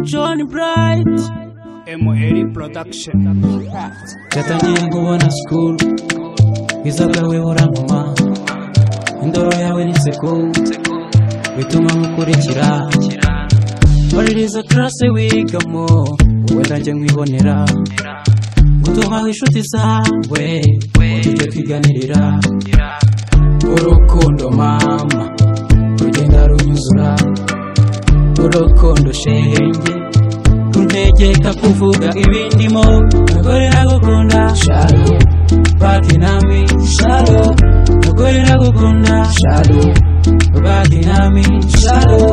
John Bright ML Production Bright cyatangiye ngubona school bwiza bwawe burankoma indoro yawe n'inseko bituma nkukurikira baririza karase wigamo wenda njye nkwibonera gutumaho inshuti zawe tujye twiganirira urukundo mama rugenda runyuzura urukundo shenge runtegeka kuvuga ibindimo mugore nagukunda shalo baki nami shalo mugore nagukunda shalo baki nami shalo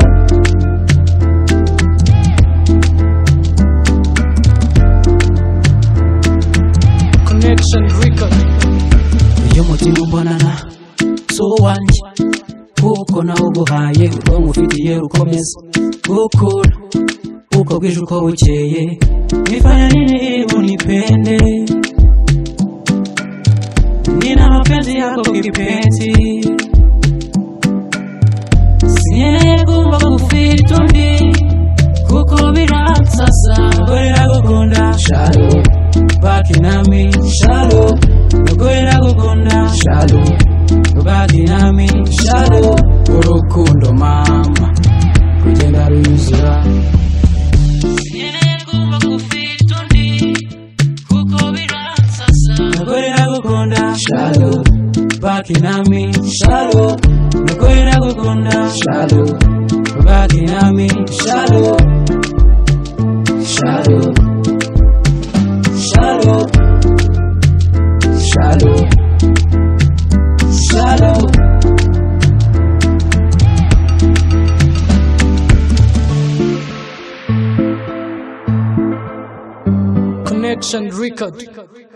Connection Record iyo umutima umbonana si uwanjye kuko nawuguhaye ubwonko ufitiye rukomeza gukura uko bwije uko bukeye nifanya nini unipende nina mapenzi yako kipenzi sinyeneye kumva kufita undi kuko biransasa gore nagukunda shalo baki nami shalo gore nagukunda shalo baki nami shalo urukundo mama rugenda runyuzura Nagore nagukunda shalo baki nami shalo Nagore nagukunda shalo baki nami shalo shalo shalo shalo shalo Connection Record